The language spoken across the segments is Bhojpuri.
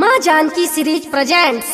माँ जानकी सीरीज प्रेजेंट्स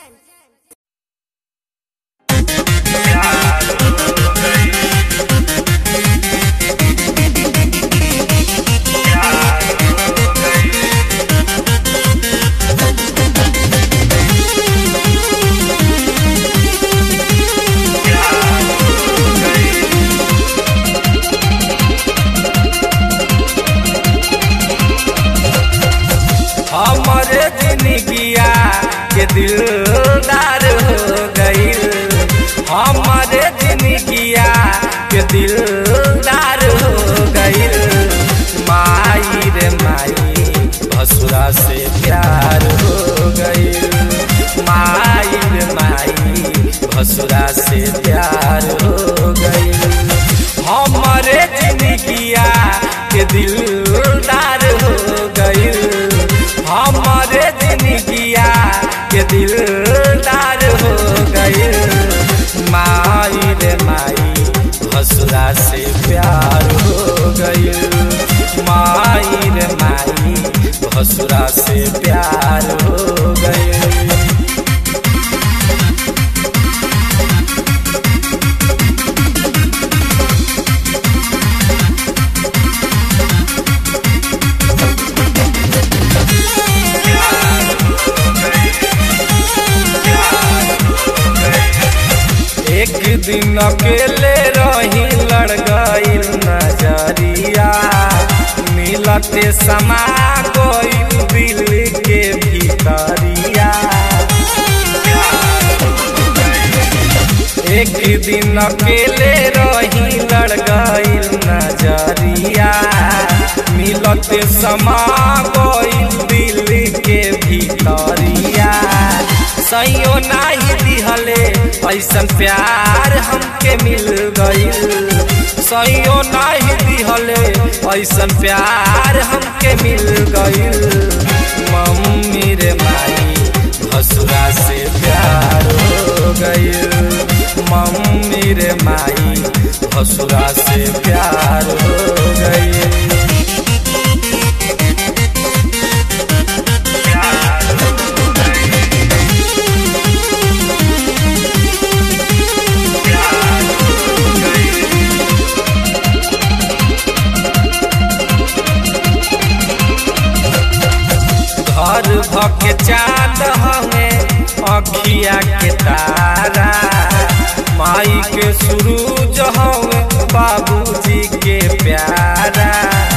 हमरे जिंदगिया के दिलदार हो गईल हमरे जिंदगिया के दिलदार हो गईल माई रे माई भसुरा से प्यार हो गईल माई रे माई भसुरा से प्यार हो गईल हमरे जिंदगिया के दिलदार हो गईल हमारे जिंदगिया के दिलदार हो गए माई रे माई भसुरा से प्यार हो गए माई रे माई भसुरा से प्यार हो गए एक दिन अकेले रही लड़ गईल नजरिया मिलते समा गईल दिल के भीतरिया एक दिन अकेले रही लड़ गईल नजरिया मिलते समा गईल दिल के भीतरिया सैयो नाही दिहले ऐसन प्यार हमके मिल गईल सैयो नाही दिहले ऐसन प्यार हमके मिल गईल मम्मी रे माई भसुरा से प्यार हो गईल मम्मी रे माई भसुरा से प्यार हो गईल घर भके चांद हमें अखिया के तारा माई के सूरज हमें बाबूजी के प्यारा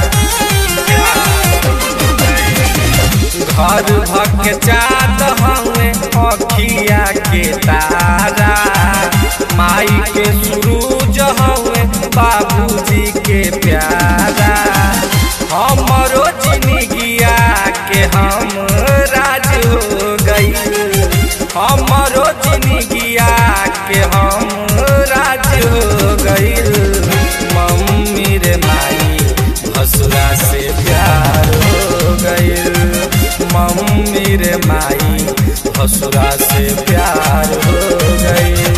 घर भके चांद हमें अखिया के तारा माई के सूरज हमें बाबूजी के प्यारा हमरो जिंदगिया के हम राज हो गई हमरो जिंदगिया के हम राज हो गई मम्मी रे माई भसुरा से प्यार हो गई मम्मी रे माई भसुरा से प्यार हो गई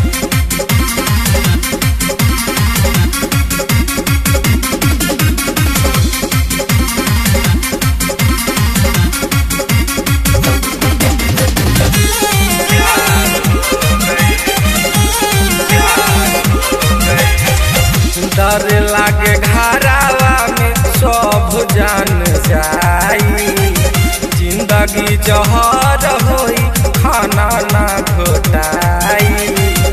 डर लागे घरावा में सब जान जाई जिंदगी जहर होई खाना ना घोटाई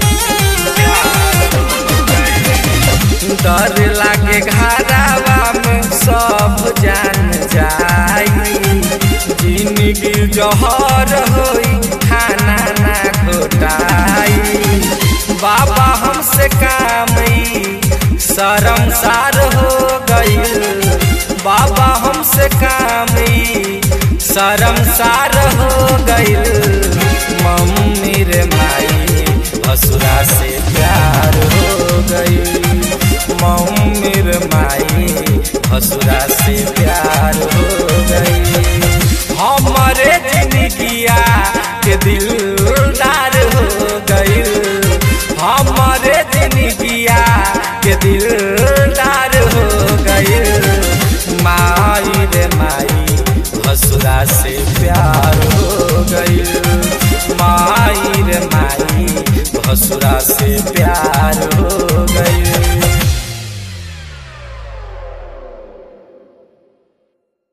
डर लागे घरावा में सब जान जाई जिंदगी जहर होई खाना ना घोटाई बाबा हमसे कामई शर्मसार हो गईल बाबा हमसे कामी शर्मसार हो गईल मम्मी रे माई भसुरा से प्यार हो गईल मम्मी रे माई भसुरा से प्यार हो गईल हमारे जिंदगिया के दिलदार हो गईल हमारे जिंदगिया के दिलदार हो गईल माई रे माई भसुरा से प्यार हो ससुरा से प्यार हो